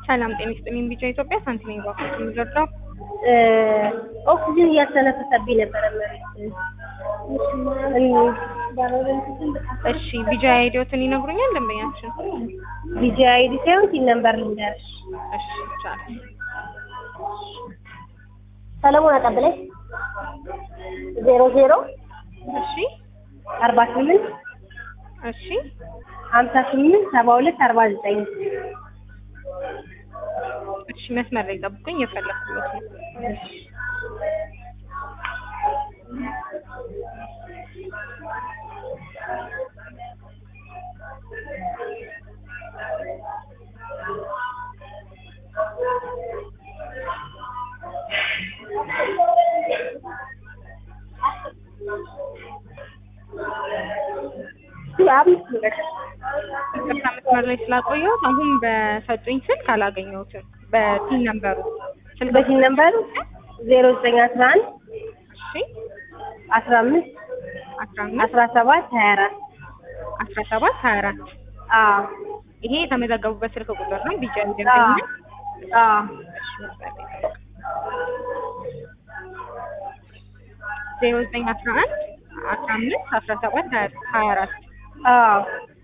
ሰላም ጤና ይስጥልኝ። ቢጫ ኢትዮጵያ ሳንቲም ባንክ የሚረዳው ኦክሲጅን እያስተነፈሰብኝ ነበረ መሬት እሺ ቢጃ አይዲዮትን ይነግሩኛል ደንበኛችን? ቢጂ አይዲ ሳይሆን ቲን ነምበር ልንገርሽ። እሺ ይቻላል። ሰለሞን አቀብለኝ ዜሮ ዜሮ እሺ አርባ ስምንት እሺ ሀምሳ ስምንት ሰባ ሁለት አርባ ዘጠኝ እሺ መስመር ላይ ጠብቁኝ፣ የፈለኩት ነው። ይቅርታ መስመር ላይ ስላቆየሁት አሁን በሰጡኝ ስልክ አላገኘሁትም። በቲን ነምበሩ ስልክ በቲን ነምበሩ ዜሮ ዘጠኝ አስራ አንድ እሺ አስራ አምስት አስራ አምስት አስራ ሰባት ሀያ አራት አስራ ሰባት ሀያ አራት አዎ ይሄ የተመዘገቡበት ስልክ ቁጥር ነው። ቢጫ አዎ ደንበኛ አዎ ዜሮ ዘጠኝ አስራ አንድ አስራ አምስት አስራ ሰባት ሀያ አራት አዎ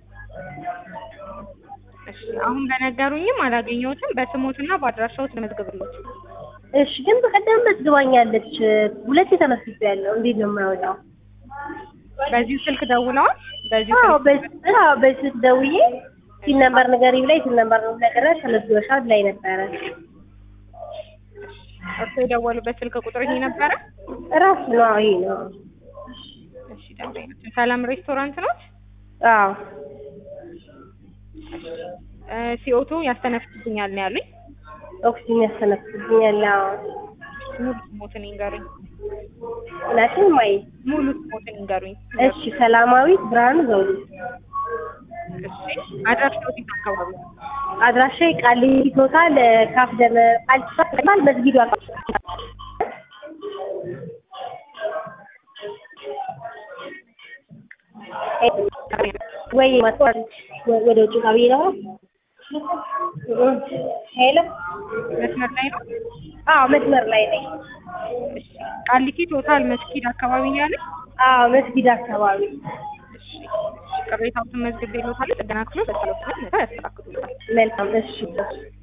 እሺ አሁን በነገሩኝም አላገኘሁትም። በስሞትና በአድራሻዎት ልመዝግብሎት። እሺ ግን በቀደም መዝግባኛለች። ሁለት የተመስገ ያለው እንዴት ነው የማይወጣው? በዚሁ ስልክ ደውለዋል። በዚሁ አዎ ስልክ በዚህ አዎ በዚህ ደውዬ ሲል ነምበር ንገሪ ብላኝ ሲል ነምበር ነው ነገር ተመዝግበሻል ላይ ነበረ። እርሶ የደወሉበት ስልክ ቁጥር ይሄ ነበረ? ራሱ ነው አዎ፣ ይሄ ነው። እሺ ደንበኛችን ሰላም ሬስቶራንት ነው። አዎ ሲኦቱ ያስተነፍስብኛል ነው ያሉኝ። ኦክሲጅን ያስተነፍስብኛል። አዎ ሙሉ ስሞትን ይንገሩኝ። ናሽን ማይ ሙሉ ስሞትን ይንገሩኝ። እሺ ሰላማዊት ብርሃኑ ዘውዱ። እሺ አድራሻዎት የት አካባቢ ነው? አድራሻ ቃሊቲ ቶታል ካፍ ደመ ቃሊቲ ቶታል መስጊዱ አካባቢ ወይ ማጥዋት ወደ ውጭ ጋር ብዬ ነው። ሄሎ መስመር ላይ ነው። አዎ መስመር ላይ ነኝ። እሺ ቃሊቲ ቶታል መስጊድ አካባቢ ነው ያሉኝ። አዎ መስጊድ አካባቢ እሺ ቅሬታዎትን መዝግቤልዎታል። ጥገና ክፍሎች በሰላም መጥተው ያስተካክሉልዎታል። መልካም እሺ